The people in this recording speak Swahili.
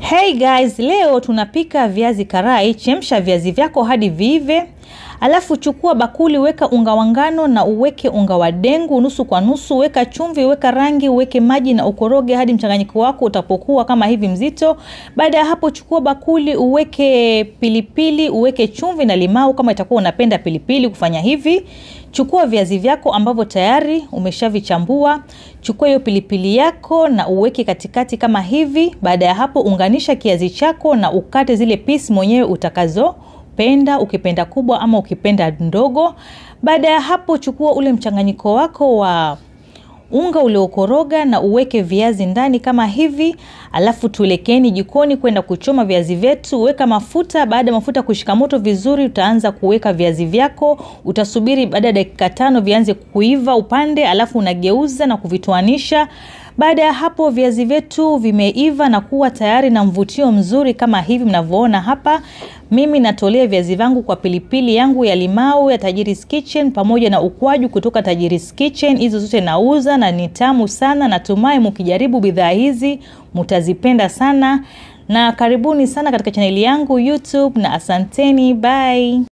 Hey guys, leo tunapika viazi karai. Chemsha viazi vyako hadi viive, alafu chukua bakuli, weka unga wa ngano na uweke unga wa dengu nusu kwa nusu, weka chumvi, weka rangi, uweke maji na ukoroge hadi mchanganyiko wako utapokuwa kama hivi mzito. Baada ya hapo, chukua bakuli, uweke pilipili, uweke chumvi na limau kama itakuwa unapenda pilipili kufanya hivi. Chukua viazi vyako ambavyo tayari umeshavichambua. Chukua hiyo pilipili yako na uweke katikati kama hivi. Baada ya hapo, unganisha kiazi chako na ukate zile pisi mwenyewe utakazopenda, ukipenda kubwa ama ukipenda ndogo. Baada ya hapo, chukua ule mchanganyiko wako wa unga uliokoroga na uweke viazi ndani kama hivi, alafu tuelekeni jikoni kwenda kuchoma viazi vyetu. Weka mafuta. Baada ya mafuta kushika moto vizuri, utaanza kuweka viazi vyako. Utasubiri baada ya dakika tano vianze kuiva upande, alafu unageuza na kuvitoanisha. Baada ya hapo viazi vyetu vimeiva na kuwa tayari na mvutio mzuri kama hivi mnavyoona hapa. Mimi natolea viazi vangu kwa pilipili yangu ya limau ya Tajiri's Kitchen pamoja na ukwaju kutoka Tajiri's Kitchen. Hizo zote nauza na ni tamu sana. Natumai mkijaribu bidhaa hizi mtazipenda sana, na karibuni sana katika chaneli yangu YouTube na asanteni, bye.